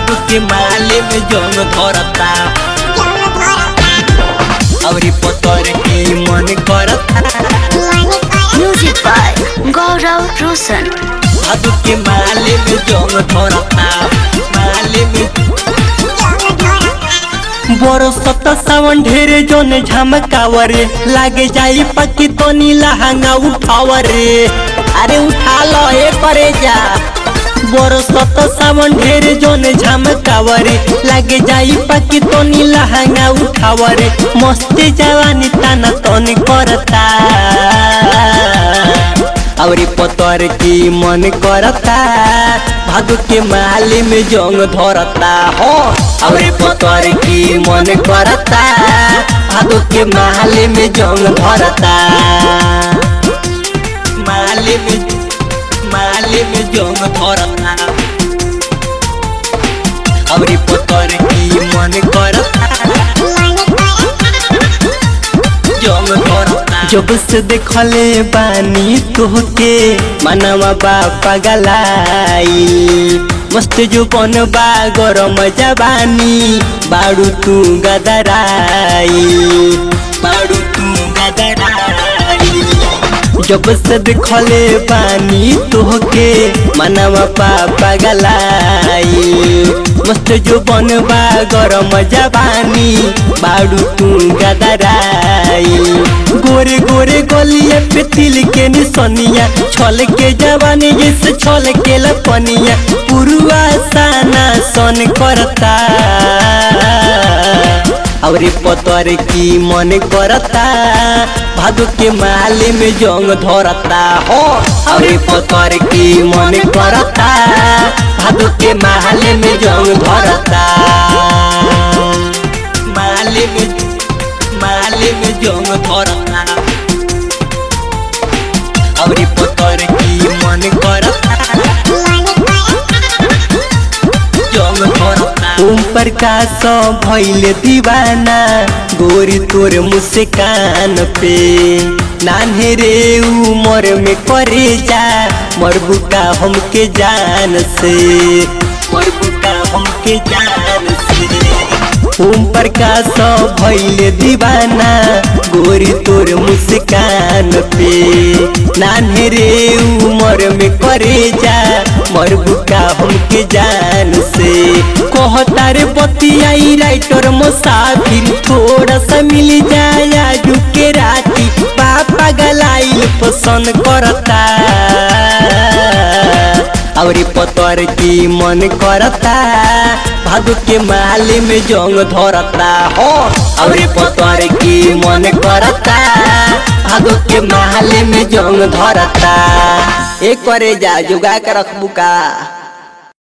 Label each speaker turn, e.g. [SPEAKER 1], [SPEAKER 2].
[SPEAKER 1] भादो के माले में जंग धरता अवरी पतर की मन करता
[SPEAKER 2] Music by Gaurav Roshan.
[SPEAKER 1] भादो के माले में जंग धरता माले में बरसत सावन ढेरे जोन झमकावरे लागे जाई पक्की तो नीला हंगा उठावरे अरे उठा लो ए करे जा बरसत सावन ढेरे जोन झमकावरे लागे जाई पक्की तो नीला हंगा उठावरे मस्ती जवानी ताना तन करता अवरी पतर की मन करता भादु के माले में जंग धरता हो अवरी पतर की मन करता भादु के माले में जंग धरता माले में माले में जंग धरता अवरी पतर की मन करता जंग धरता जब से देखले बानी तोहके मनवा बा पगलाई मस्त जो बन बा गरम जवानी बाड़ू तू गदराई बाड़ू तू गदराई जब से देखले बानी तोहके मनवा पा पगलाई मस्त जो बनबा गरम जवानी बाड़ू तू गदराई गोरे गोरे गलिया पे तिल के निसनिया छल के जवानी जैसे छल के लपनिया पुरुआ साना सन करता अवरी पतर की मन करता भादु के माले में जंग धरता हो अवरी पतर की मन करता भादु के माले में जंग धरता माले में माले में जंग धरता अवरी पतर की मन करता जंग धरता ओम प्रकाश भैले दीवाना गोरी तोर मुस्कान पे नान्हे रे उमर में करे जा मरबुका हमके जान से मरबुका हमके जान से ओम प्रकाश भैले दीवाना गोरी तोर मुस्कान पे नान्हे रे उमर में करे जा मरबुका हमके जान से कहता रे बतियाई राइटर मुसाफिर थोड़ा सा मिल जाए आजू के राती पापा गलाइल पसंद करता अवरी पतर की मन करता भादु के माले में जंग धरता हो अवरी पतर की मन करता भादु के माले में जंग धरता एक करे जा जुगा के रखबू का